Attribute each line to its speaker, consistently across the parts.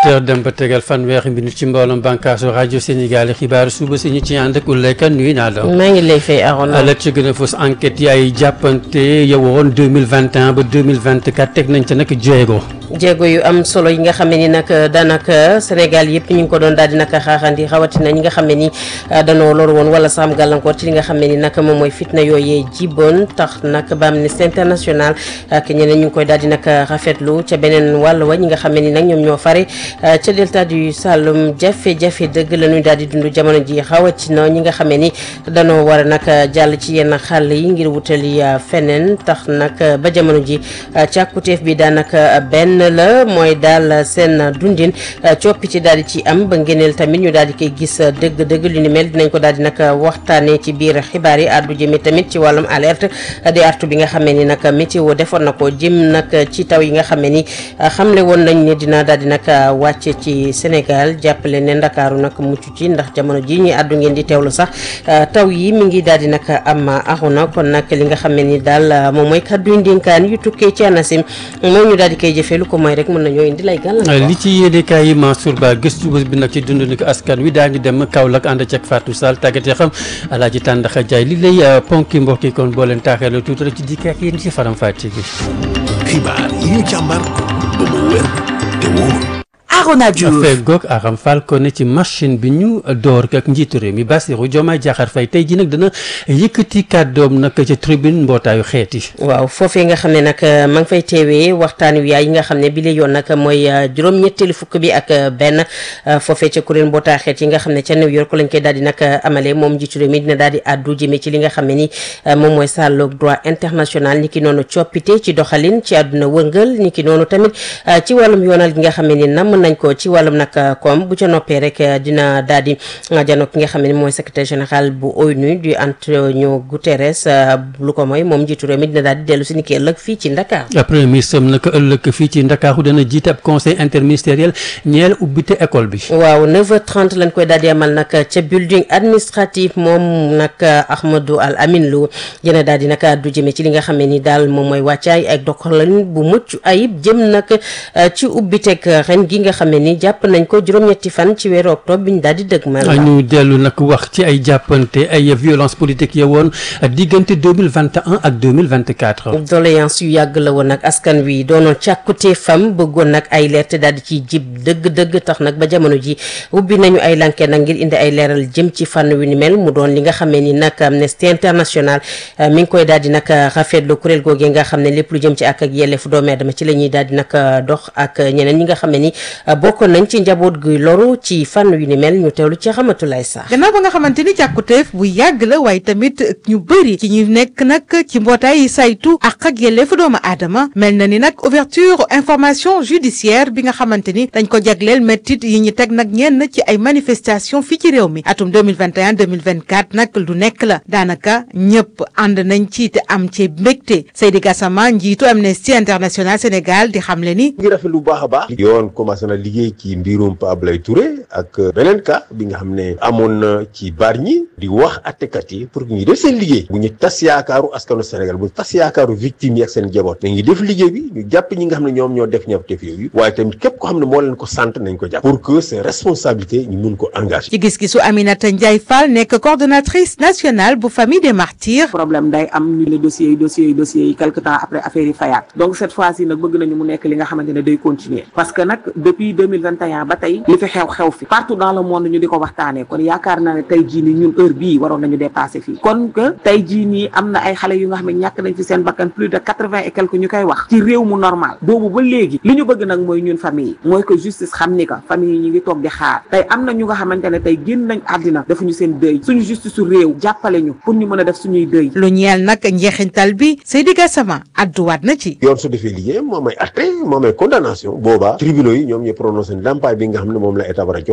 Speaker 1: heures dem ba tegal fanweeri minute ci mbooloom bànkaasu rajo Sénégal xibaar suba si ñu ci ànd ak Oulaye Kane nuyu naa la.
Speaker 2: maa ngi lay fay Arona.
Speaker 1: la ci gën a fës enquête yaay jàppante yowoon 2021 ba 2024 teg nañ ca nag jéego.
Speaker 2: jéego yu am solo yi nga xam ne ni nag daanaka Sénégal yëpp ñu ngi ko doon daal di nag xaaxandi rawatina ñi nga xam ne ni danoo loru woon wala saam gàllankoor ci li nga xam ne ni nag moom mooy fitna yooyee jiboon tax nag ba Amnesty International ak ñeneen ñu ngi koy daal di nag rafetlu ca beneen wàll wa ñi nga xam ne ni nag ñoom ñoo fare ca delta du Saloum jafe-jafe dëgg la ñuy daal di dund jamono ji rawatina ñi nga xam ne ni danoo war a nag jàll ci yenn xàll yi ngir wutali feneen tax nag ba jamono ji càkkuteef bi daanaka benn la mooy daal seen dundin coppite daal di ci am ba ngeneel tamit ñu daal di koy gis dëgg-dëgg lu ni mel dinañ ko daal di nag waxtaanee ci biir xibaar yi àddu jëme tamit ci wàllum alerte di artu bi nga xamee ni nag météo defoon na ko jëm nag ci taw yi nga xamee ni xamle woon nañ ne dina daal di nag wàcce ci Sénégal jàppale ne ndakaaru nag mucc ci ndax jamono ji ñuy àddu ngeen di teewlu sax taw yi mi ngi daal di nag am axuna kon nag li nga xamee ni daal moom mooy kàddu yu ndénkaan yu tukkee ci ANACIM mooy ñu daal di koy jëfee lu ko mooy rek mën nañoo indi lay gàllankoor.
Speaker 1: li ci yéenekaay yi Mansour Ba gëstu bés bi nag ci dund ni ko askan wi daañu dem Kaolack ànd ceeg Fatou Sall tàggatee xam Alaaji Tàndaxa Jaay li lay ponki mbokk yi kon boo leen taaxeelu tuuti rek ci dikk ak yéen ci faram fàcce gi.
Speaker 3: xibaar yi ñu càmbar ba mu wér te wóor.
Speaker 4: Arona Diouf
Speaker 1: feggoog Aram Fall ko ne ci machine bi ñu door ak njiitu réew mi Bassirou Diomaye Diakhar Faye tey ji nag dana yëkkati kàddoom nag ca tribune mbootaayu xeet yi
Speaker 2: waaw foofee nga xam ne nag ma ngi fay teewee waxtaan wi yaay yi nga xam ne bi la yoon nag mooy juróom-ñetteelu fukk bi ak benn foofee ca kuréel mbootaayu xeet yi nga xam ne ca New York lañ koy daal di nag amalee moom njiitu réew mi dina daal di àddu jëmee ci li nga xam ne ni moom mooy sàlloog droit international ni ki noonu coppite ci doxalin ci àdduna wëngal ni ki noonu tamit ci wàllum yoonal gi nga xam ne ni nam nañ ko ci wàllum nag koom bu ca noppee rek dina daal di jano ki nga xam ne mooy secrétaire général bu ONU du Antonio Guterres lu ko mooy moom njiitu réew mi dina daal di dellu si ni ki ëllëg fii ci Ndakaar
Speaker 1: premier ministre am nag ëllëg fii ci Ndakaaru dana jiite ab conseil interministériel ñeel ubbite école bi
Speaker 2: waaw 9h30 lañ koy daal di amal nag ca building administratif moom nag Ahmadou Al Amin Lo dina daal di nag du jëmee ci li nga xam ne ni daal moom mooy wàccaay ak doxalin bu mucc ayib jëm nag ci ubbiteg ren gi nga xam ne ni jàpp nañ ko juróom-ñetti fan ci weeru octobre bi ñu daal di dëgmal
Speaker 1: ñu dellu nag wax ci ay jàppante ay violence politique ya woon diggante 2021 ak 2024
Speaker 2: doléance yu yàgg la woon nag askan wi doonoon càkkutee fam bëggoon nag ay leer te daal di ciy jib dëgg-dëgg tax nag ba jamono ji ubbi nañu ay lanke nag ngir indi ay leeral jëm ci fànn wi ni mel mu doon li nga xamee ni nag Amnesty International mi ngi koy daal di nag rafetlu kuréel googee nga xam ne lépp lu jëm ci ak ak yelleefu doomu aadama ci la ñuy daal di nag dox ak ñeneen ñi nga xam ne ni bokkoon nañ ci njaboot gi loru ci fànn yu ni mel ñu teewlu ci xamatulay sax
Speaker 4: gannaaw ba nga xamante ni càkkuteef bu yàgg la waaye tamit ñu bëri ci ñu nekk nag ci mbootaay yi saytu ak ak yelleefu doomu aadama mel na ni nag ouverture information judiciaire bi nga xamante ni dañ ko jagleel méttit yi ñu teg nag ñenn ci ay manifestation fii ci réew mi atum 2021 2024 nag lu nekk la daanaka ñëpp ànd nañ ci te am ci mbégte Seydi Gassama njiitu Amnesty International Sénégal di xamle ni
Speaker 5: ngi rafet lu baax a baax yoon commencé na liggéey ci mbirum Pa Ablaye Touré ak beneen cas bi nga xam ne amoon na ci Bargny di wax attekat yi pour que ñu def seen liggéey bu ñu tas yaakaaru askanu Sénégal bu ñu tas yaakaaru victime yi ak seen jaboot nañu def liggéey bi ñu jàpp ñi nga xam ne ñoom ñoo def ñaw def yooyu waaye tamit képp ko xam ne moo leen ko sant nañ ko jàpp pour que seen responsabilité ñu mun ko engagé
Speaker 4: ci gis-gisu Aminata Ndiaye Fall nekk coordonnatrice nationale bu famille des martyrs
Speaker 6: problème day am ñu le dossiers yi dossiers yi dossiers yi quelque temps après affaire yi fayaat donc cette fois ci nag bëgg nañu mu nekk li nga xamante ne day continuer parce que nag depuis 2021 ba tey li fi xew xew fi partout dans le monde ñu di ko waxtaanee kon yaakaar naa ne tey jii nii ñun heure bii waroon nañu dépasser fii kon que tey jii nii am na ay xale yu nga xam ne ñàkk nañ fi seen bakkan plus de quatre-vingt et quelque ñu koy wax ci réew mu normal boobu ba léegi li ñu bëgg nag mooy ñun famille yi mooy que justice xam ni ka famille yi ñu ngi toog di xaar tey am na ñu nga xamante ne tey génn nañ àddina defuñu seen dëy suñu justice su réew jàppale ñu pour ñu mën a def suñuy dëy
Speaker 4: lu ñeel nag njeexintal bi Seydi Gassama adduwaat na ci
Speaker 5: yoon su defee liggéey moom ay atte moom ay condamnation boobaa tribunaux yi ñoom ñu prononcé ndàmpaay bi nga xam ne moom la état war a joxe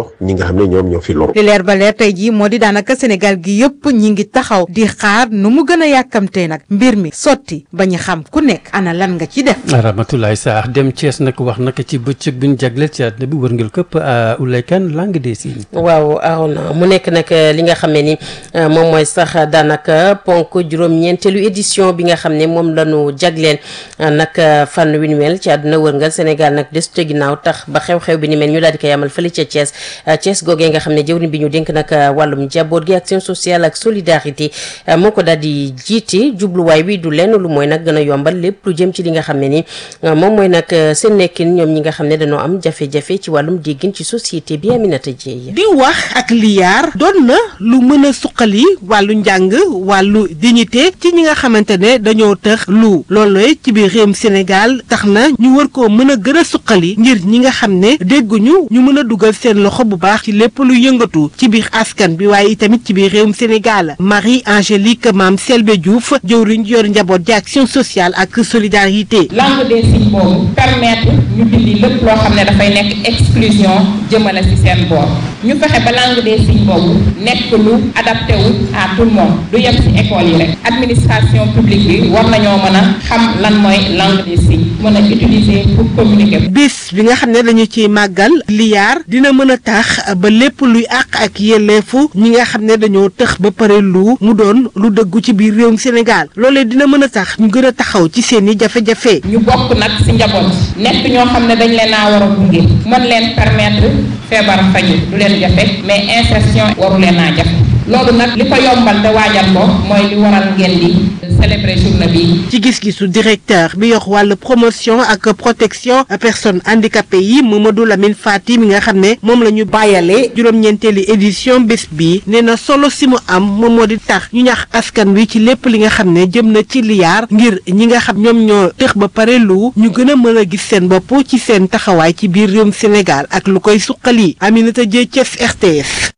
Speaker 5: jox ñi nga xam ne ñoom ñoo fi loru.
Speaker 4: li leer ba leer tey jii moo di daanaka Sénégal gi yëpp ñi ngi taxaw di xaar nu mu gën a yàkkamtee nag mbir mi sotti ba ñu xam ku nekk ana lan nga ci def.
Speaker 1: Ramatoulaye Sarr dem Thiès nag wax nag ci bëccëg bi ñu jagleel ci àddina bi wërngal këpp Oulaye Kane langue des signes.
Speaker 2: waaw Arona mu nekk nag li nga xam ne ni moom mooy sax daanaka ponk juróom-ñeenteelu édition bi nga xam ne moom la ñu jagleel nag fànn wi ni mel ci àdduna wërngal Sénégal nag des ca ginnaaw tax ba xew-xew bi ni mel ñu daal di koy amal fële ca Thiès Thiès googee nga xam ne jëwriñ bi ñu dénk nag wàllum njaboot gi action sociale ak solidarité moo ko daal di jiite jubluwaay bi du lenn lu mooy nag gën a yombal lépp lu jëm ci li nga xam ne ni moom mooy nag seen nekkin ñoom ñi nga xam ne dañoo am jafe-jafe ci wàllum déggin ci société bi Aminata Dieye
Speaker 7: di wax ak liyaar doon na lu mën a suqali wàllu njàng wàllu dignité ci ñi nga xamante ne dañoo tëx lu loolu ci biir réewum Sénégal tax na ñu war koo mën a gën a suqali ngir ñi nga xam ne dégguñu ñu mën a dugal seen loxo bu baax ci lépp lu yëngatu ci biir askan bi waaye itamit ci biir réewum Sénégal Marie Angélique Mame Selbe Diouf jëwriñ yor njaboot ji action sociale ak solidarité.
Speaker 8: langue des signes boobu permettre ñu dindi lépp loo xam ne dafay nekk exclusion jëmale ci seen boor ñu fexe ba langue des signes boobu nekk lu adapté wu à tout le monde du yem ci école yi rek administration publique bi war nañoo mën a xam lan mooy langue des signes mën a utiliser pour communiquer.
Speaker 7: bis bi nga xam ne dañu ci màggal liyaar dina mën a tax ba lépp luy àq ak yelleefu ñi nga xam ne dañoo tëx ba pare lu mu doon lu dëggu ci biir réewum Sénégal loolee dina mën a tax ñu gën a taxaw ci seen i jafe-jafe.
Speaker 8: ñu bokk nag ci njaboot nekk ñoo xam ne dañ leen a war a gunge mën leen permettre feebar faju du leen jafe mais insertion waru leen a jafe loolu nag li ko yombal te waajal ko mooy li waral ngeen di célébrer journée bi.
Speaker 7: ci gis-gisu directeur bi yor wàllu promotion ak protection personnes handicapées yi Mamadou Lamine Fati mi nga xam ne moom la ñu bàyyale juróom-ñeenteeli édition bés bi nee na solo si mu am moom moo di tax ñu ñax askan wi ci lépp li nga xam ne jëm na ci liyaar ngir ñi nga xam ñoom ñoo tëx ba pare lu ñu gën a mën a gis seen bopp ci seen taxawaay ci biir réewum Sénégal ak lu koy suqali Aminata Dieng Thiès RTS.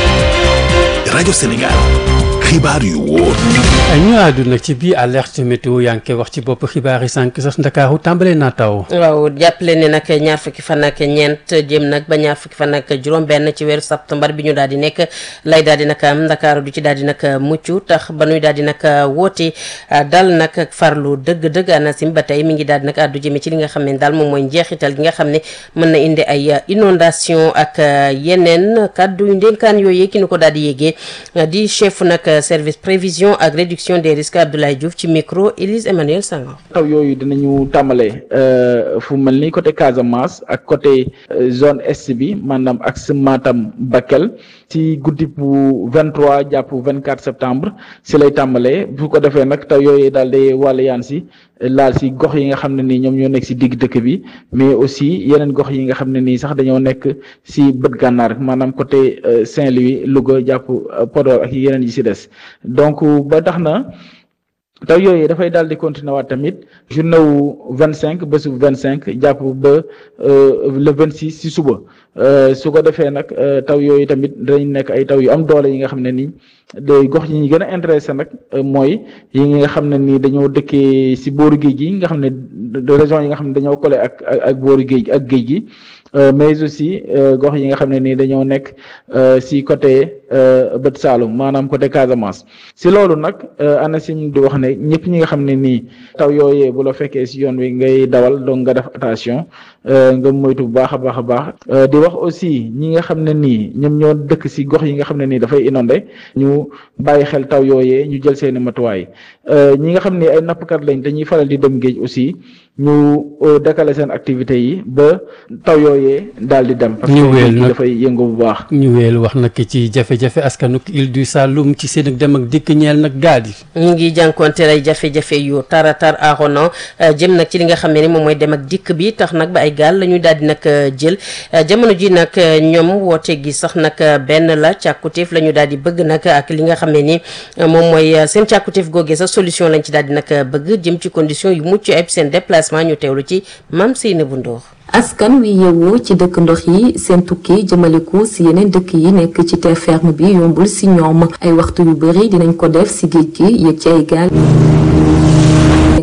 Speaker 3: rajo Sénégal xibaar yu wóor.
Speaker 1: ñu àdduna ci bii alerte météo yaa ngi koy wax ci bopp xibaar yi sànq sax ndakaaru tàmbalee naa taw.
Speaker 2: waaw jàppale ne nag ñaar fukki fan ak ñeent jëm nag ba ñaar fukki fan ak juróom-benn ci weeru septembre bi ñu daal di nekk lay daal di nag am ndakaaru du ci daal di nag mucc tax ba nuy daal di nag woote dal nag ak farlu dëgg-dëgg ANACIM ba tey mi ngi daal di nag àddu jëme ci li nga xam ne daal moom mooy njeexital gi nga xam ne mën na indi ay inondation ak yeneen kàddu yu ndénkaan yooyu ki ñu ko daal di yéegee di chef nag service prévision ak réduction des risques Abdoulaye Diouf ci micro Élise Emmanuel Senghor.
Speaker 9: taw yooyu dinañu tàmbale fu mel ni côté Casamance ak côté zone est bi maanaam ak sa Matam Bakel ci guddi bu 23 jàpp 24 septembre si lay tàmbalee bu ko defee nag taw yooyu daal di wàll yaan si laal si gox yi nga xam ne nii ñoom ñoo nekk si digg dëkk bi mais aussi yeneen gox yi nga xam ne nii sax dañoo nekk si bët gànnaar maanaam côté Saint-Louis Louga jàpp Podor ak yeneen yi si des donc ba tax na taw yooyu dafay daal di continuer waat tamit journée wu vingt cinq bésu vingt cinq jàpp ba le vingt six si suba su ko defee nag taw yooyu tamit dañ nekk ay taw yu am doole yi nga xam ne nii day gox yi ñu gën a intéressé nag mooy yi nga xam ne nii dañoo dëkkee si booru géej gi nga xam ne région yi nga xam ne dañoo collé ak ak booru géej ak géej gi mais aussi gox yi nga xam ne nii dañoo nekk si côté bët Saalum maanaam côté Casamance si loolu nag ANACIM di wax ne ñëpp ñi nga xam ne nii taw yooyee bu la fekkee si yoon wi ngay dawal donc nga def attention nga moytu bu baax a baax a baax di wax aussi ñi nga xam ne nii ñoom ñoo dëkk si gox yi nga xam ne nii dafay inondé ñu bàyyi xel taw yooyee ñu jël seeni matuwaay ñi nga xam ne ay nappkat lañ dañuy faral di dem géej aussi ñu décaler seen activités yi ba taw yooyee daal di dem. parce que dafay yëngu bu baax.
Speaker 1: ñu weel wax nag ci jafe-jafe askanuk île du Saloum ci seen ak dem ak dikk ñeel nag gaal yi.
Speaker 2: ñu ngi jànkuwanteel ay jafe-jafe yu tara tar aarono jëm nag ci li nga xam ne ni moom mooy dem ak dikk bi tax nag ba ay gaal la ñuy daal di nag jël jamono ji nag ñoom woote gi sax nag benn la càkkutéef la ñu daal di bëgg nag ak li nga xam ne ni moom mooy seen càkkutéef googee sax solution lañ ci daal di nag bëgg jëm ci condition yu mucc ayib seen déplacement ñu teewlu ci Mame Seynabou Ndour
Speaker 10: askan wi yeewoo ci dëkk ndox yi seen tukki jëmaliku si yeneen dëkk yi nekk ci terre ferme bi yombul si ñoom ay waxtu yu bëri dinañ ko def si géej gi yëg ci ay gaal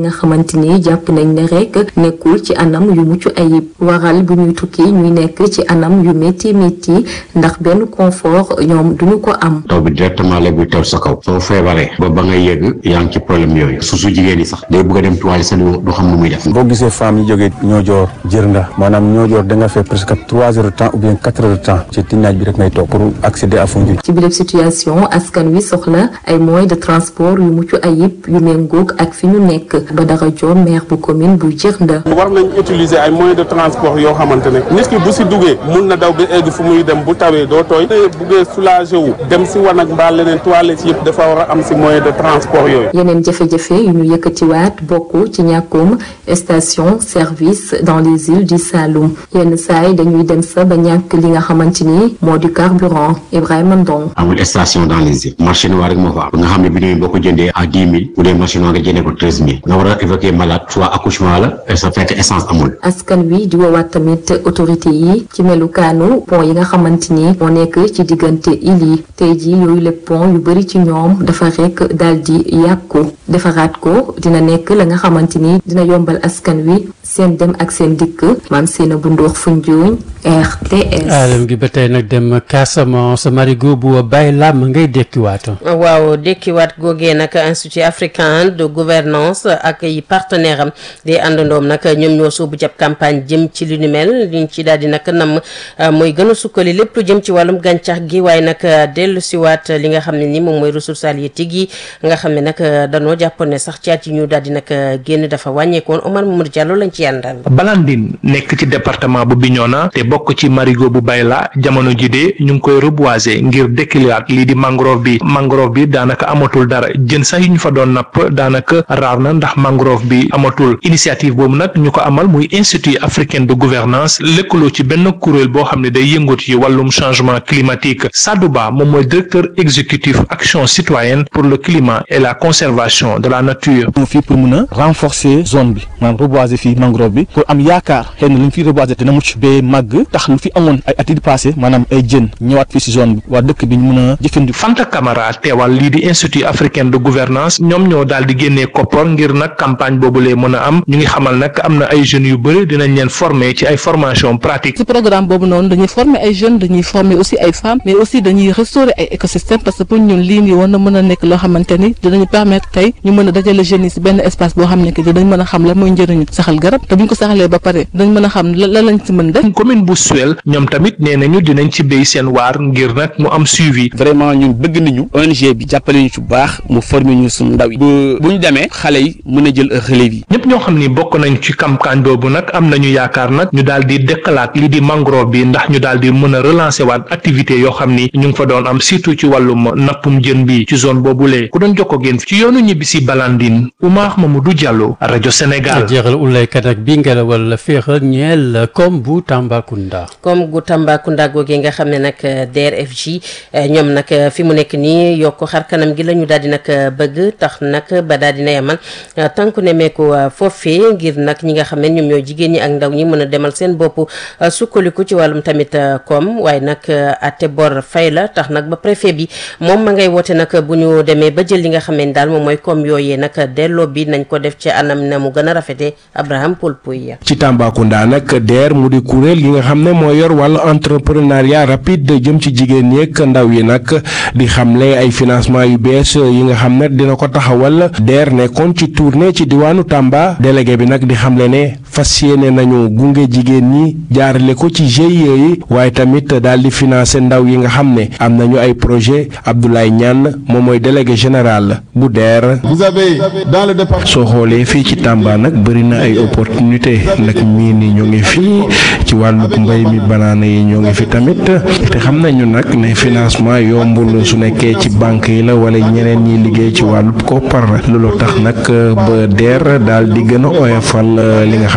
Speaker 10: nga xamante ni jàpp nañ ne rek nekkul ci anam yu mucc ayib waral bu ñuy tukki ñuy nekk ci anam yu métti métti ndax benn confort ñoom duñu ko am.
Speaker 11: taw bi directement la buy taw sa kaw soo feebaree ba ba ngay yegg yaa ngi ci problème yooyu su su jigéen yi sax day bëgg a dem toile sax du xam nu muy def.
Speaker 12: boo gisee femmes yi jógee Niodior Djirnda maanaam Niodior da nga fay presque trois heures de temps ou bien quatre heures de temps ci tinnaaj bi rek ngay toog pour accéder à Foundiougne.
Speaker 10: ci biir situation askan wi soxla ay moyens de transport yu mucc ayib yu méngoog ak fi ñu nekk ba dara joom maire bu commune bu Djirnda.
Speaker 13: war nañ utiliser ay moyens de transport yoo xamante ne nit ki bu si duggee mun na daw ba egg fu muy dem bu tawee doo tooy te buggee soulager wu dem si wanag mbaa leneen toilettes yëpp dafa war a am si moyen de transport yooyu.
Speaker 10: yeneen jafe-jafe yu ñu yëkkatiwaat bokk ci ñàkkum station service dans les îles du Saloum yenn saa yi dañuy dem sa ba ñàkk li nga xamante ni moo di carburant Ibrahima Ndong.
Speaker 11: amul station dans les îles marché noir rek moo fa am nga xam ne bi ñuy boo ko jëndee à dix mille bu dee marché noir nga jëndee ko treize mille nga war a évacuer malade soit accouchement la sa fekk essence amul.
Speaker 10: askan wi di woowaat tamit autorité yi ci melukaanu pont yi nga xamante ni moo nekk ci diggante îles yi tey jii yooyu le pont yu bëri ci ñoom dafa rek daal di yàqu defaraat ko dina nekk la nga xamante ni dina yombal askan wi seen dem ak seen dikk maam seena bu ndox Foundiougne RTS.
Speaker 1: alam gi ba tey nag dem Casamance marigot bu bàyyi làmm ngay dekkiwaat.
Speaker 2: waaw dekkiwaat googee nag institut africain de gouvernance ak ay partenaire am di àndandoom nag ñoom ñoo sóobu jàpp campagne jëm ci li ni mel liñ ci daal di nag nam mooy gën a sukkali lépp lu jëm ci wàllum gàncax gi waaye nag dellu siwaat li nga xam ne ni moom mooy ressources halieutiques yi nga xam ne nag danoo jàppoon ne sax ci at yi ñu daal di nag génn dafa wàññeekoon Omar Mamadou Diallo lañ ci yàndal
Speaker 14: Balandine nekk ci département bu Bignona te bokk ci marigot bu Bayla jamono ji de ñu ngi koy reboiser ngir dekkiliwaat lii di mangrove bi mangrove bi daanaka amatul dara jën sax yi ñu fa doon napp daanaka raar na ndax mangrove bi amatul initiative boobu nag ñu ko amal muy institut africain de gouvernance lëkkaloo ci benn kuréel boo xam ne day yëngut ci wàllum changement climatique Sadou Ba moom mooy directeur exécutif action citoyenne pour le climat et la conservation de la nature.
Speaker 12: fii pour mun a renforcer zone bi maanaam reboiser fii mangrove bi pour am yaakaar xëy na lu ñu fi reboiser dina mucc ba màgg tax lu fi amoon ay at yi passé maanaam ay jën ñëwaat fii si zone bi waa dëkk bi ñu mun a jëfandiku.
Speaker 14: Fanta Camara teewal lii di institut africain de gouvernance ñoom ñoo daal di génnee koppar ngir nag campagne boobu lee mën a am ñu ngi xamal nag am na ay jeunes yu bëri dinañ leen former ci ay formation pratique.
Speaker 15: ci programme boobu noonu dañuy former ay jeunes dañuy former aussi ay femmes mais aussi dañuy restaurer ay écosystèmes parce que pour ñun lii nii war na mën a nekk loo xamante ni dinañu permettre tey ñu mën a dajale jeunes yi si benn espace boo xam ne que dinañ mën a xam la mooy njëriñu saxal garab te buñ ko saxalee ba pare dinañ mën a xam la lañ ci mën def.
Speaker 14: commune bu Suel ñoom tamit nee nañu dinañ ci béy seen waar ngir nag mu am suivi.
Speaker 16: vraiment ñun bëgg nañu ONG bi jàppale ñu ci bu baax mu former ñu suñu ndaw yi. bu bu ñu demee xale yi mën a jël relève yi.
Speaker 14: ñëpp ñoo xam ni bokk nañ ci campagne boobu nag am nañu yaakaar nag ñu daal di dëkkalaat li di mangrove bi ndax ñu daal di mën a relancer waat activité yoo xam ni ñu ngi fa doon am surtout ci wàllum nappum jën bi ci zone boobulee ku doon jokkoo génn ci yoonu ñibbi si Balandine Oumar Mamadou Diallo rajo Sénégal.
Speaker 1: jeexal ulaykat ak bi ngelawal la féexal ñeel comme bu Tambacounda.
Speaker 2: comme gu Tambacounda googee nga xam ne nag DRFJ ñoom nag fi mu nekk nii yokk xar kanam gi la ñu daal di nag bëgg tax nag ba daal dina yamal tànku nemeeku foofee ngir nag ñi nga xam ne ñoom ñoo jigéen ñi ak ndaw ñi mën a demal seen bopp sukkaliku ci wàllum tamit koom waaye nag ate bor fay la tax nag ba préfet bi moom ma ngay woote nag bu ñu demee ba jël li nga xam ne daal moom mooy koom yooyee nag delloo bi nañ ko def ci anam na mu gën a rafete Abraham Poulpouy
Speaker 17: ci Tambacounda nag DER mu di kuréel gi nga xam ne moo yor wàllu entrepreneuriat rapide jëm ci jigéen ñi ak ndaw yi nag di xamle ay financement yu bees yi nga xam ne dina ko taxawal DER nekkoon ci tournée ci diwaanu Tamba délégué bi nag di xamle ne fas yéene nañu gunge jigéen ñi jaarale ko ci GIE yi waaye tamit daal di financer ndaw yi nga xam ne am nañu ay projet Abdoulaye Niane moom mooy délégué général bu DER.
Speaker 18: vous avez dans le département.
Speaker 17: soo xoolee fii ci Tamba nag bëri na ay opportunité nag mii ni ñoo ngi fii ci wàllu mbay mi banaana yi ñoo ngi fi tamit te xam nañu nag ne financement yombul su nekkee ci banque yi la wala ñeneen ñi liggéey ci wàllu koppar loolu tax nag ba DER daal di gën a oyofal li nga xam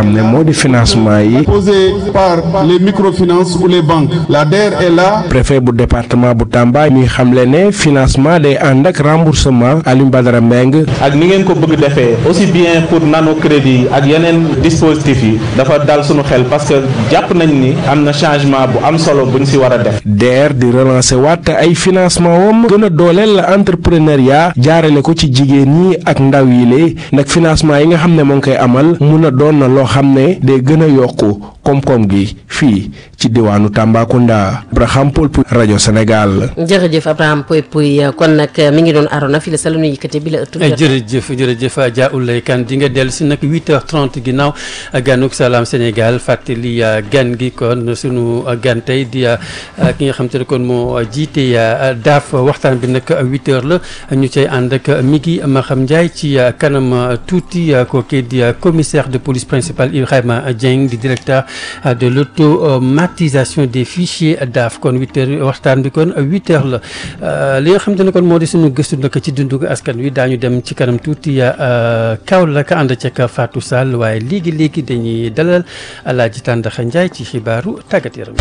Speaker 17: xam ne moo di financement yi.
Speaker 18: posé par les microfinances ou les banques. La DER est là.
Speaker 17: préfet bu département bu Tamba mi xamle ne financement day ànd ak remboursement Alioune Badara Mbengue.
Speaker 19: ak ni ngeen ko bëgg defee aussi bien pour nano crédit ak yeneen dispositifs yi dafa dal suñu xel parce que jàpp nañ ni am na changement bu am solo buñ si war a def.
Speaker 17: DER di relancer waat ay financement wam gën a dooleel entrepreneuriat jaarale ko ci jigéen ñi ak ndaw yi lee nag financement yi nga xam ne moo ngi koy amal mun a doon na loo xam ne day gën a yokku koom-koom gi fii ci diwaanu Tambacounda Abraham Paul Pouy rajo Sénégal.
Speaker 2: jërëjëf Abraham Pouy Pouy kon nag mi ngi doon arona fii la sa la nu yëkkate bi la ëttu.
Speaker 1: jërëjëf jërëjëf Adja Oulay Kane di nga dellu si nag 8h30 ginnaaw ganuk salaam Sénégal fàttali gan gi kon sunu gan tey di ki nga xam te ne kon moo jiite daaf waxtaan bi nag 8h la ñu cay ànd ak Migui Maham Ndiaye ci kanam tuuti kooku di commissaire de police principal Ibrahima Dieng di directeur de l'automatisation des fichiers daaf kon 8h waxtaan bi kon 8h la li nga xam te ne kon moo di sunu gëstu nag ci dundu askan wi daañu dem ci kanam tuuti Kaolack ànd ceeg Fatou Sall waaye léegi léegi dañuy dalal Alaaji Tàndaxa Njaay ci xibaaru tàggat yaram.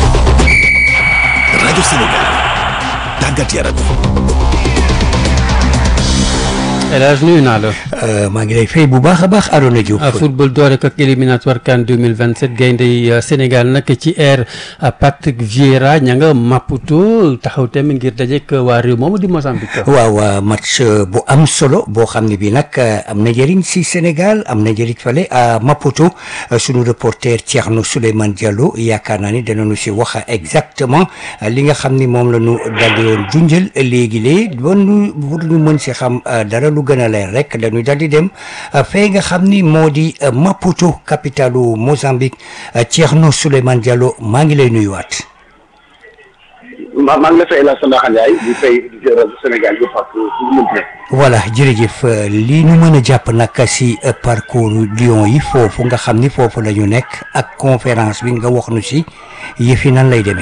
Speaker 3: rajo Sénégal tàggat yaram.
Speaker 1: El Hadj nuyu naa la.
Speaker 20: maa ngi lay fay bu baax a baax Arona Diouf.
Speaker 1: football doore ko ak éliminatoire CAN 2027 gaynde Sénégal nag ci air Patrick Vieira ña nga Maputo taxaw tamit ngir dajeek waa réew moomu di Mozambique.
Speaker 20: waaw match bu am solo boo xam ne bii nag am na njëriñ si Sénégal am na njëriñ fale à Maputo sunu reporter Thierno Souleymane Diallo yaakaar naa ni danañu si wax exactement li nga xam ni moom la ñu daldi woon junjël léegi-léegi ba nu pour ñu mën si xam dara. lu gën a leer rek dañuy daal di dem fee nga xam ni moo di Maputo capitalu Mozambique Thierno Souleymane Diallo maa ngi lay nuyuwaat.
Speaker 21: maa maa ngi la fay la Sandaxa Ndiaye di fay di rajo Sénégal yëpp ak
Speaker 20: voilà jërëjëf li ñu mën a jàpp nag si parcours Lions yi foofu nga xam ni foofu la ñu nekk ak conférence bi nga wax nu si yëf yi nan lay demee.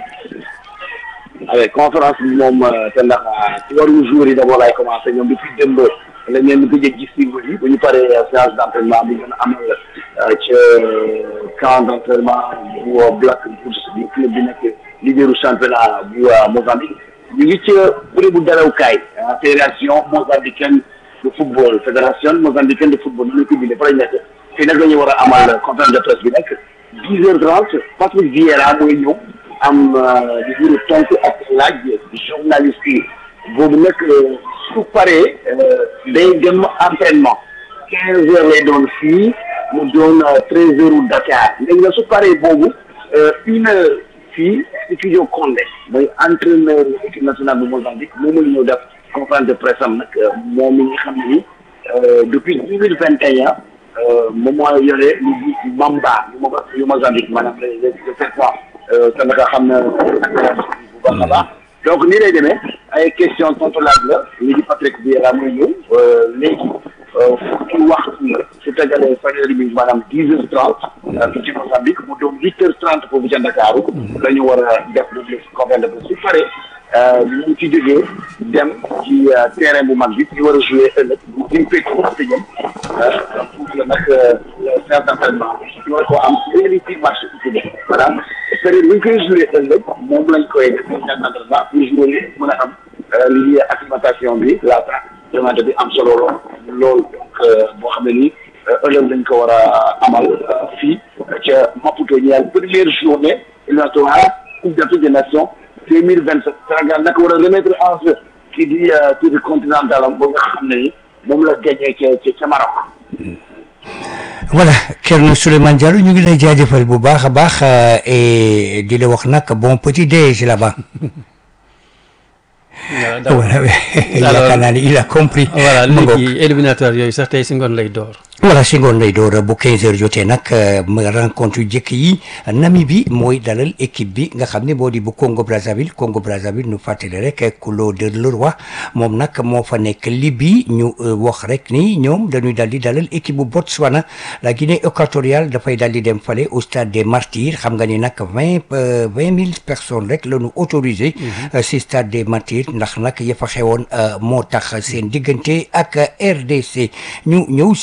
Speaker 21: avec conférence bi moom te ndax ci waru jour yi d'abord lay commencé ñoom depuis démb la ñeen gëj a gis single yi bu ñu paree séance d'entraînement bi ngeen amal ca camp d'entraînement bu Black Bulls bi club bi nekk leaderu championnat bu Mozambique ñu ngi ca bërëbu darawkaay fédération mozambicaine de football fédération mozambicaine de football ñu ko bindee fa lañ nekk fii nag la ñu war a amal conférence de presse bi nekk dix heures trente Patrick Vieira mooy ñëw am di juru tontu ak laaj journaliste yi boobu nag su paree day dem entraînement quinze heures lay doon fii mu doon treize heures u Dakar léegi nag su paree boobu une heure fii studio Condé mooy entraîneur équipe nationale bu Mozambique moom la ñëw def conférence de presse am nag moom mi nga xam ne ni depuis deux mille vingt et un moom moo yore lu di Mamba yu Mozambique maanaam les les serpents te naka xam na bu baax a baax donc nii lay demee ay question tontu laaj la lii di Patrick Vieira muy ñëw léegi fukki waxtu su tegalee fanweeri bi maanaam dix heures trente fii ci Mozambique mu doon huit heures trente foofu ca Ndakaaru la ñu war a def lu conférence de presse su paree ñu ci jógee dem ci terrain bu mag bi ñu war a jouer ëllëg bu ñu fekk stadium foofu la nag séance d'entraînement ñu war koo am réalité match bi maanaam période bu ñu koy jouer ëllëg moom lañ koy def séance d'entraînement pour jouer yi mën a am li ñuy acclimatation bi laata demande bi am solo lool loolu donc boo xam ne nii ëllëg lañ ko war a amal fii ca Maputo ñeel première journée éliminatoire Coupe d'Afrique des Nations deux mille vingt sept Sénégal nag war a remettre en jeu kii di tour continental am ba nga xam ne ni moom la gagné ca ca Maroc.
Speaker 20: voilà Thierno Souleymane Diallo ñu ngi lay jaajëfal bu baax a baax et di la wax nag bon petit déj là-bas. voilà yaakaar naa ni il a compris.
Speaker 1: voilà léegi éliminatoire yooyu sax tey si ngoon lay door.
Speaker 20: voilà si ngoon lay door bu 15 heures jotee nag ma rencontre yu njëkk yi Namibie mooy dalal équipe bi nga xam ne moo di bu Congo Brazzaville Congo Brazzaville nu fàttali rek Claude Leroy moom nag moo fa nekk Libye ñu wax rek ni ñoom dañuy dal di dalal équipe bu Botswana la Guinée équatoriale dafay dal di dem fale au stade des Martyrs xam nga ni nag vingt vingt mille personnes rek la ñu autorisé. si stade des Martyrs ndax nag ya fa xewoon moo tax seen diggante ak RDC ñu ñëw si.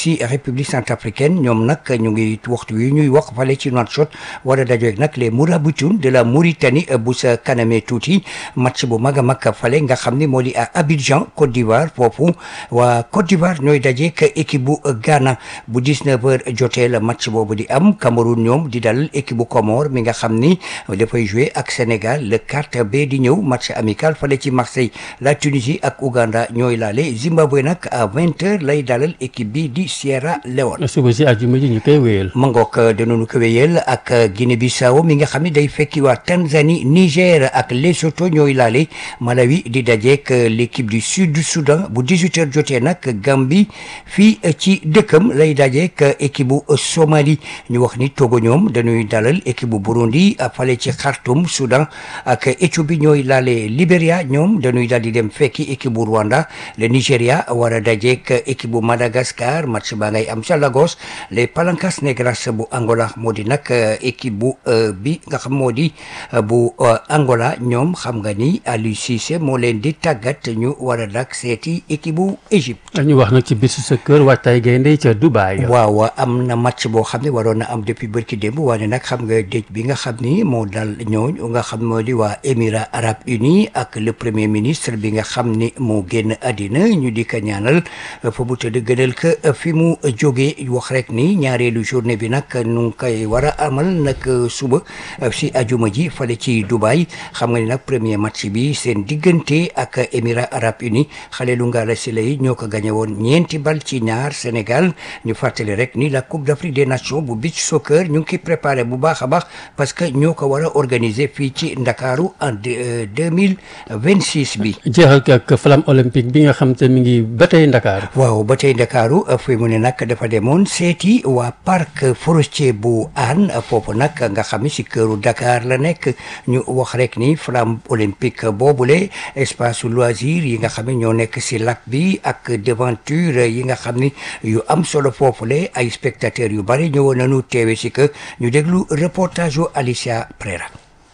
Speaker 20: République centrafricaine ñoom nag ñu ngi waxtu wi ñuy wax fale ci Nouakchott war a dajeek nag les Mourabitoun de la Mauritanie bu sa kanamee tuuti match bu mag a mag fale nga xam ni moo di à Abidjan Côte d'Ivoire foofu waa Côte d'Ivoire ñooy dajeek équipe bu Ghana bu 19 heures jotee la match boobu di am Cameroun ñoom di dal équipe bu Comore mi nga xam ni dafay jouer ak Sénégal le 4 b di ñëw match amical fale ci Marseille la Tunisie ak Ouganda ñooy laale Zimbabwe nag à 20 heures lay dalal équipe bi di Sierra Leone.
Speaker 1: suba si àjjuma ji ñu koy wéyal.
Speaker 20: ma ngoog danañu ko wéyal ak Guinée Bissau mi nga xam ne day fekki waa Tanzanie Niger ak Lesotho ñooy laale Malawi di dajeek l'équipe du sud du Soudan bu 18 heures jotee nag Gambie fii ci dëkkam lay dajeek équipe bu Somalie ñu wax ni Togo ñoom dañuy dalal équipe bu Burundi fale ci Khartoum Soudan ak Éthiopie ñooy laale Libéria ñoom dañuy daal di dem fekki équipe bu Rwanda le Nigeria war a dajeek équipe bu Madagascar match baa ngay am ca Lagos les Palancas Negras bu Angola moo di nag équipe bu bi nga xam moo di bu Angola ñoom xam nga ni Aliou Cissé moo leen di tàggat ñu war a dak seeti équipe bu Égypte.
Speaker 1: ñu wax nag ci bisu sa kër waajtaay gaynde ca Dubaï.
Speaker 20: waaw am na match boo xam ne waroon na am depuis bërki démb waaye nag xam nga dëj bi nga xam ni moo dal ñooñu nga xam moo di waa Émirats Arabes Unis ak le premier ministre bi nga xam ni moo génn àddina ñu di ko ñaanal fa mu tëdd gënal ko fi mu jógee wax rek ni ñaareelu journée bi nag nu ngi koy war a amal nag suba si ajuma ji fale ci Dubaï xam nga ni nag premier match bi seen diggante ak Émirats Arabes Unis xale lu ngaala si lay ñoo ko gañe woon ñeenti bal ci ñaar Sénégal ñu fàttali rek ni la Coupe d'Afrique des Nations bu beach soccer ñu ngi koy préparé bu baax a baax parce que ñoo ko war a organiser fii ci Ndakaaru en deux mille vingt six bi.
Speaker 1: jeexal ak flamme olympique bi nga xam te mi ngi ba tey Ndakaaru.
Speaker 20: waaw ba tey Ndakaaru fi mu ne nag dafa demoon seeti waa parc forestier bu Hann foofu nag nga xam ni si këru Dakar la nekk ñu wax rek ni flamme olympique boobule espace loisir yi nga xam ne ñoo nekk si lac bi ak devanture yi nga xam ni yu am solo foofule ay spectateurs yu bari ñëwoon nañu teewe si que ñu déglu reportage yu Alicia Prera.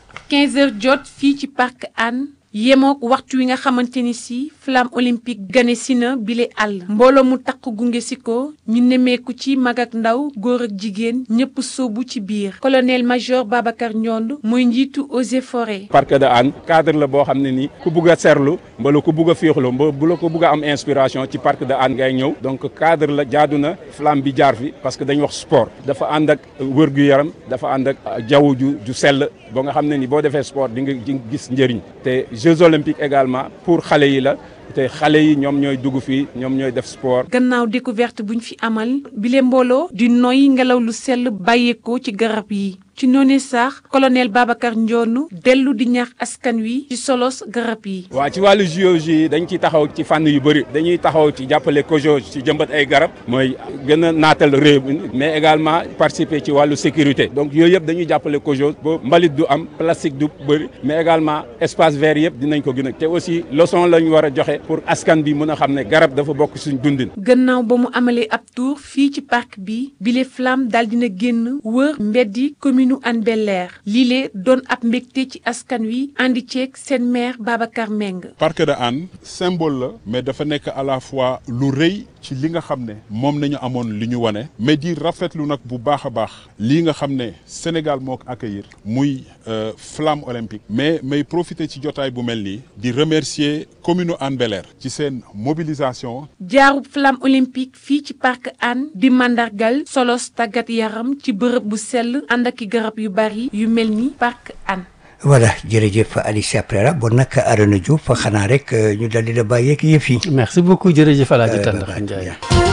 Speaker 6: 15 heures jot fii ci parc Hann yemook waxtu wi nga xamante ni si flamme olympique gane si na bile àll mbooloo mu takk gunge si ko ñu nemmeeku ci mag ak ndaw góor ak jigéen ñëpp sóobu ci biir colonel major Babacar Ndiond mooy njiitu eaux et forêts
Speaker 22: parc de Hann cadre la boo xam ne ni ku bugg a serlu mbala ku bugg a féexlu mba bu la ko bugg a am inspiration ci parc de Hann ngay ñëw donc cadre la jaadu na flamme bi jaar fi parce que dañu wax sport dafa ànd ak wër-gu-yaram dafa ànd ak jaww ju ju sell ba nga xam ne ni boo defee sport di nga gis njëriñ te Jeux olympiques également pour xale yi la te xale yi ñoom ñooy dugg fii ñoom ñooy def sport.
Speaker 6: gannaaw découverte buñ fi amal bile mbooloo di noy ngelaw lu sell bàyyeekoo ci garab yi ci noonu sax colonel Babacar Ndionu dellu di ñaax askan wi ci solos garab yi.
Speaker 22: waa ci wàllu géologie dañ ci taxaw ci fànn yu bëri dañuy taxaw ci jàppale COJO ci jëmbat ay garab mooy gën a naatal réew mi mais également participer ci wàllu sécurité donc yooyu yëpp dañuy jàppale COJO ba mbalit du am plastique du bëri mais également espace vert yëpp dinañ ko gën a te aussi leçon la ñu war a joxe pour askan bi mën a xam ne garab dafa bokk suñ dundin.
Speaker 6: gannaaw ba mu amalee ab tour fii ci parc bi bile flamme daal dina génn wër mbeddi commune Hann Bel-Air lii doon ab mbégte ci askan wi andi ceeg seen maire Babacar Meng.
Speaker 18: parc de Hann symbole la mais dafa nekk à la fois lu rëy ci li nga xam ne moom nañu amoon li ñu wane mais di rafetlu nag bu baax a baax lii nga xam ne Sénégal moo ko accueillir muy flamme olympique mais may profiter ci jotaay bu mel nii di remercier commune Hann Bel-Air ci seen mobilisation.
Speaker 6: jaarub flamme olympique fii ci parc Hann di mandargal solos tàggat yaram ci bërëb bu sell ànd ak i garab yu bari yu mel ni parc Hann.
Speaker 20: voilà jërëjëf Alicia Prera bon nag Arona Diouf xanaa rek ñu daldi la bàyyeeg yëf yi.
Speaker 1: merci beaucoup jërëjëf El Hadj Tandakha Ndiaye.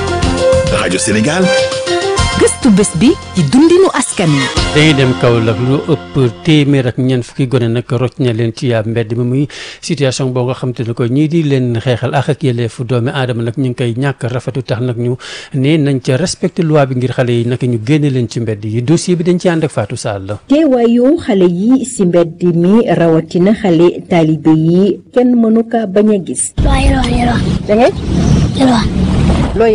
Speaker 3: rajo Sénégal.
Speaker 23: gëstu bés bi ci dundinu askan wi.
Speaker 1: dañuy dem Kaolack lu ëpp téeméer ak ñeent fukki gone nag rocc na leen ci yaab mbedd mi muy situation boo nga xam te ne ko ñii di leen xeexal ak ak yelleefu doomi aadama nag ñu ngi koy ñàkk rafetu tax nag ñu ne nañ ca respecté loi bi ngir xale yi nag ñu génne leen ci mbedd yi dossier bi dañ ci ànd ak Fatou Sall.
Speaker 24: teewaayu xale yi si mbedd mi rawatina xale taalibe yi kenn mënu ka bañ a gis.
Speaker 25: waaw yelwaan yelwaan.
Speaker 24: da ngay
Speaker 25: yelwaan.
Speaker 24: loo yelwaan.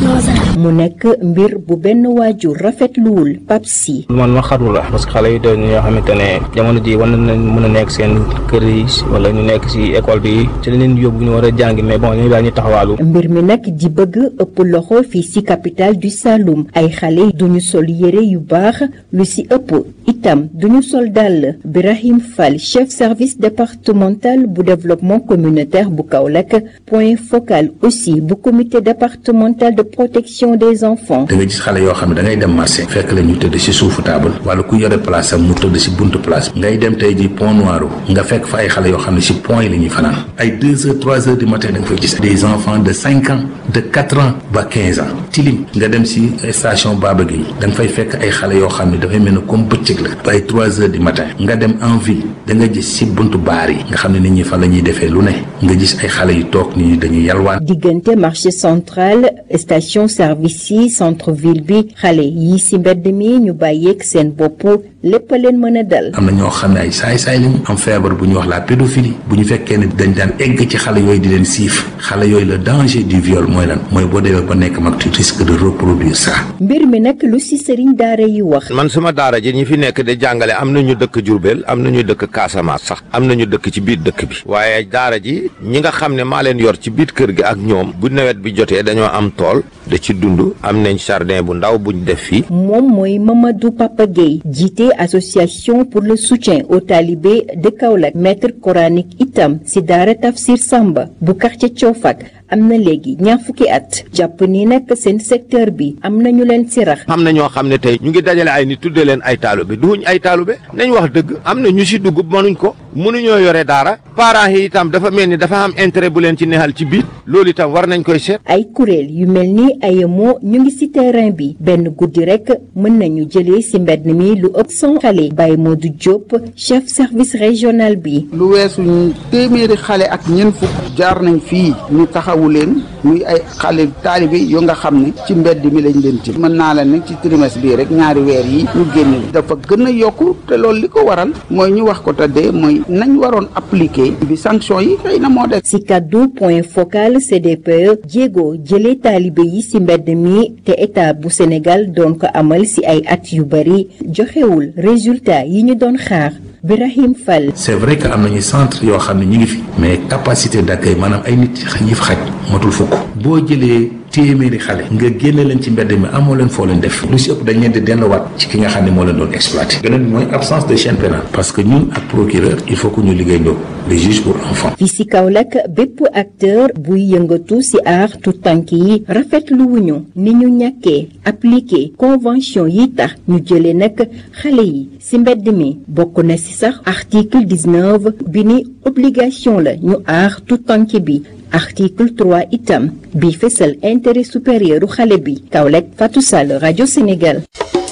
Speaker 24: mu nekk mbir bu benn waajur rafetluwul Pape Sy
Speaker 4: man ma xarlu la parce que xale yi doon ñoo xamante ne jamono ji war nañ mën a nekk seen kër yi wala ñu nekk si école bi ci la leen yóbbu ñu war a jàngi mais bon ñu daal ñu taxawaalu
Speaker 24: mbir mi nag di bëgg ëpp loxo fii ci capitale du Saloum ay xale duñu sol yére yu baax lu ci ëpp itam duñu sol dàll Birahim Fall chef service départemental bu développement communautaire bu Kaolack point focal aussi bu comité départemental de protection des enfants
Speaker 5: da nga gis xale yoo xam ne da ngay dem marché fekk la ñu tëdd ci suufu taabal wala ku yore place am mu tëdd ci buntu place ngay dem tey ji pont noir nga fekk fa ay xale yoo xam ne ci pont yi la ñuy fanaan ay deux heures trois heures du matin da nga fay gis des enfants de cinq ans de quatre ans ba quinze ans tilim nga dem ci station Baba Gueye da nga fay fekk ay xale yoo xam ne dafay mel ne comme bëccëg la ba ay trois heures du matin nga dem en ville da nga gis ci buntu baar yi nga xam ne nit ñi fa la ñuy defee lu ne nga gis ay xale yu toog nit ñi dañuy yalwaan
Speaker 24: diggante marché central station service yi centre ville bi xale yi ci mbedd mi ñu bàyyeeg seen bopp lépp a leen mën a dal
Speaker 5: am na ñoo xam ne ay saay-saay lañu am feebar bu ñuy wax la pédophilie bu ñu fekkee ne dañ daan egg ci xale yooyu di leen siif xale yooyu le danger du viol mooy lan mooy boo demee ba nekk mag tu risque de reproduire ça
Speaker 24: mbir mi nag lu ci sëriñ daara yi wax
Speaker 7: man suma daara ji ñi fi nekk di jàngale am na ñu dëkk Jurbel am na ñu dëkk Casamance sax am na ñu dëkk ci biir dëkk bi waaye daara ji ñi nga xam ne maa leen yor ci biir kër gi ak ñoom bu nawet bi jotee dañoo am tool da ci dund am nañ jardin bu ndaw buñ def fii
Speaker 24: moom mooy Mamadou Papa Gueye jiite association pour le soutien aux talibés de Kaolack maître coranique itam ci daara Tafsir Samba bu quartier Coofak am na léegi ñaar fukki at jàpp ni nag seen secteur bi am na ñu leen ci rax
Speaker 7: am na ñoo xam ne tey ñu ngi dajale ay nit tudde leen ay taalube duñ ay taalube nañ wax dëgg am na ñu si dugg mënuñ ko mënuñoo yore daara parents yi itam dafa mel ni dafa am intérêt bu leen ci neexal ci biir loolu itam war nañ koy seet
Speaker 24: ay kuréel yu mel ni AEMO ñu ngi ci terrain bi benn guddi rek mën nañu jëlee ci mbedd mi lu ëpp son xale Baye Modou Diop chef service régional bi
Speaker 8: lu weesu téeméeri xale ak ñeent fukk jaar nañ fii ñu taxawu leen muy ay xale taalibe yoo nga xam ne ci mbedd mi lañ leen ci mën naa la ne ci trimestre bii rek ñaari weer yi ñu génn dafa gën a yokku te loolu li ko waral mooy ñu wax ko tëddee mooy nañ waroon appliquer bi sanction yi xëy na moo def
Speaker 24: ci kaddu point focal CDPE jéego jëlee taalibe yi ci mbedd mi te état bu Sénégal doon ko amal ci ay at yu bari joxewul résultat yi ñu doon xaar Birahim Fall.
Speaker 5: c'est vrai que am nañu centre yoo xam ne ñu ngi fi mais capacité d'accueil maanaam ay nit ñi fa xaj matul fukk boo jëlee téeméeri xale nga génne leen ci mbedd mi amoo leen foo leen def lu si ëpp dañ leen di delluwaat ci ki nga xam ne moo leen doon exploité beneen bi mooy absence de chaîne pénale parce que ñun ak procureur il faut que ñu liggéey ndoo les juges pour enfants
Speaker 24: fii ci Kaolack bépp acteur buy yëngatu ci aar tout tànk yi rafetlu wuñu ni ñu ñàkkee appliqué convention yi tax ñu jëlee nag xale yi ci mbedd mi bokk na ci sax article 19 bi ni obligation la ñu aar tout tànk bi article 3 itam bi fësal intérêt supérieur u xale bi Kaolack Fatou Sall rajo Sénégal.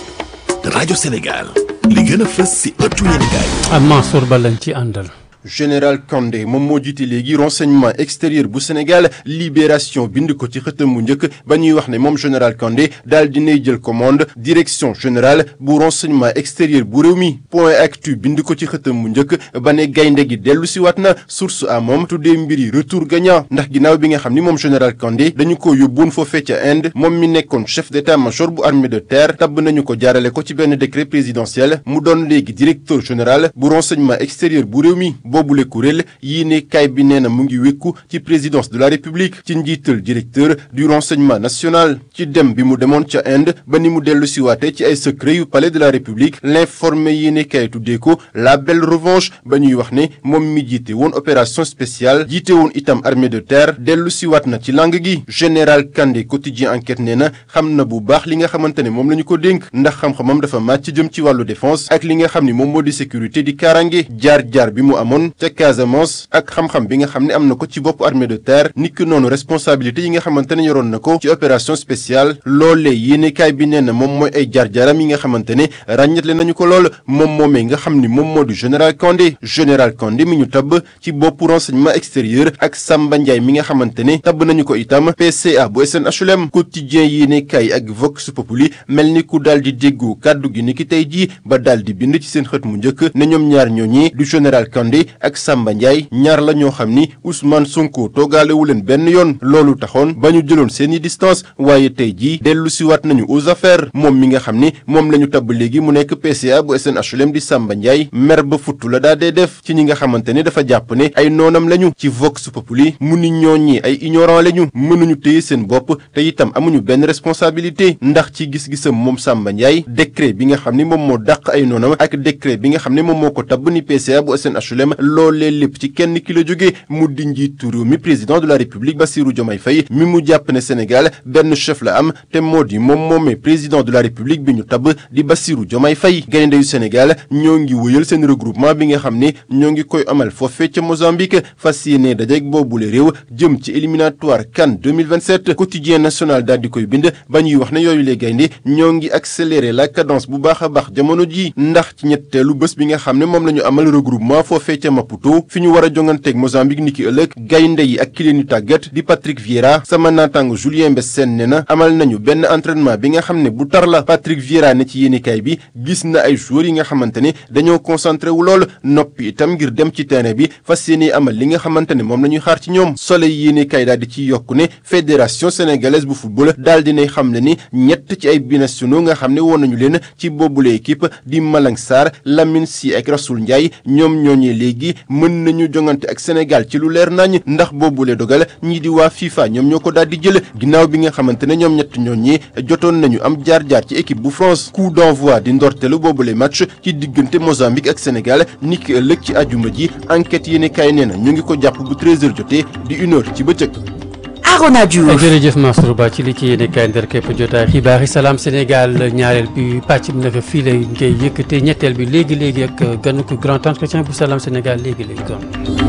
Speaker 3: rajo Sénégal li gën a fës ci ëttu yéenekaay.
Speaker 1: am Mansour Ba lañ ci àndal.
Speaker 25: général Kandé moom moo jiite léegi renseignement extérieur bu Sénégal libération bind ko ci xëtam mu njëkk ba ñuy wax ne moom général Kandé daal dinay jël commande direction générale bu renseignement extérieur bu réew mi point actu bind ko ci xëtam mu njëkk ba ne gaynde gi dellu si waat na source a moom tuddee mbiri retour gagnant ndax ginnaaw bi nga xam ni moom général Kandé dañu ko yóbbuwoon foofee ca Inde moom mi nekkoon chef d'état-major bu armée de terre tabb nañu ko jaarale ko ci benn décret présidentiel mu doon léegi directeur général bu renseignement extérieur bu réew mi boobule kuréel yii ne kaay bi nee na mu ngi wékku ci présidence de la république ci njiital directeur du renseignement national ci dem bi mu demoon ca Inde ba ni mu dellu siwaate ci ay secret yu palais de la république l'informé yii ne kaay tuddee ko la belle revanche ba ñuy wax ne moom mi jiite woon opération spéciale jiite woon itam armée de terre dellu siwaat na ci lang gi général Kandé quotidien enquête nee na xam na bu baax li nga xamante ne moom la ñu ko dénk ndax xam-xamam dafa màcc jëm ci wàllu défense ak li nga xam ni moom moo di sécurité di kaaraange jaar-jaar bi mu amoon ca Casamance ak xam-xam bi nga xam ne am na ko ci bopp armée de terre niki noonu responsabilité yi nga xamante ne yoroon na ko ci opération spéciale loolee yéenekaay bi nee na moom mooy ay jaar-jaaram yi nga xamante ne ràññetle nañu ko lool moom moomee nga xam ni moom moo di général Kandé général Kandé mi ñu tabb ci boppu renseignement extérieur ak Samba Ndiaye mi nga xamante ne tabb nañu ko itam PCA bu SNHLM quotidien yéenekaay ak Vox Populi mel ni ku daal di déggu kàddu gi ni ki tey jii ba daal di bind ci seen xët mu njëkk ne ñoom ñaar ñooñi du général Kandé ak Samba Ndiaye ñaar la ñoo xam ni Ousmane Sonko toogaalewu leen benn yoon loolu taxoon ba ñu jëloon seeni distance waaye tey jii dellu siwaat nañu aux affaires moom mi nga xam ni moom la ñu tabb léegi mu nekk PCA bu SNHLM di Samba Ndiaye mer ba futtu la daa dee def ci ñi nga xamante ne dafa jàpp ne ay noonam lañu ci Vox Populi mu ni ñooñi ay ignorant lañu mënuñu téye seen bopp te itam amuñu benn responsabilité ndax ci gis-gisam moom Samba Ndiaye décret bi nga xam ni moom moo dàq ay noonam ak décret bi nga xam ne moom moo ko tabb ni PCA bu SNHLM loolee lépp ci kenn ki la jóge mu di njiitu réew mi président de la république Bassirou Diomaye Faye mi mu jàpp ne Sénégal benn chef la am te moo di moom moomee président de la république bi ñu tabb di Bassirou Diomaye Faye gaynde yu Sénégal ñoo ngi wëyal seen regroupement bi nga xam ne ñoo ngi koy amal foofee ca Mozambique fas yéene dajeek boobule réew jëm ci éliminatoire CAN 2027 quotidien national daal di koy bind ba ñuy wax ne yooyu les gaynde ñoo ngi accélérer la cadence bu baax a baax jamono ji ndax ci ñetteelu bés bi nga xam ne moom la ñu amal regroupement foofee ca Maputo fi ñu war a jonganteeg Mozambique niki ëllëg gaynde yi ak ki leen ñu tàggat di Patrick Vieira sama naataango Julien Mbessène ne na amal nañu benn entraînement bi nga xam ne bu tar la Patrick Vieira ne ci yéenekaay bi gis na ay joueurs yi nga xamante ne dañoo concentré wu lool noppi itam ngir dem ci terrain bi fas yéene amal li nga xamante ne moom la ñuy xaar ci ñoom Soleil yéenekaay daal di ci yokku ne fédération sénégalaise bu football daal dinay xam ne ni ñett ci ay binationaux nga xam ne woon nañu leen ci boobule équipe di Malang Sarr Lamine Sy ak Rasoul Ndiaye ñoom ñooñee léegi mën nañu jongante ak Sénégal ci lu leer nañ ndax boobule dogal ñii di waa FIFA ñoom ñoo ko daal di jël ginnaaw bi nga xamante ne ñoom ñett ñooñee jotoon nañu am jaar-jaar ci équipe bu France coup d'envoi di ndorteelu boobule match ci diggante Mozambique ak Sénégal niki ëllëg ci ajuma ji enquête yéene kaay nee na ñu ngi ko jàpp bu 13h jotee di une heure ci bëccëg.
Speaker 23: Arona Diouf
Speaker 1: jërëjëf Mansour Ba ci li ci yéene kaay ndar képp jotaay xibaar yi salaam Sénégal ñaareel bi pàcc bi naka fii lay ngay yëkkate ñetteel bi léegi léegi ak ganu ko grand entretien bu salaam Sénégal léegi léegi doon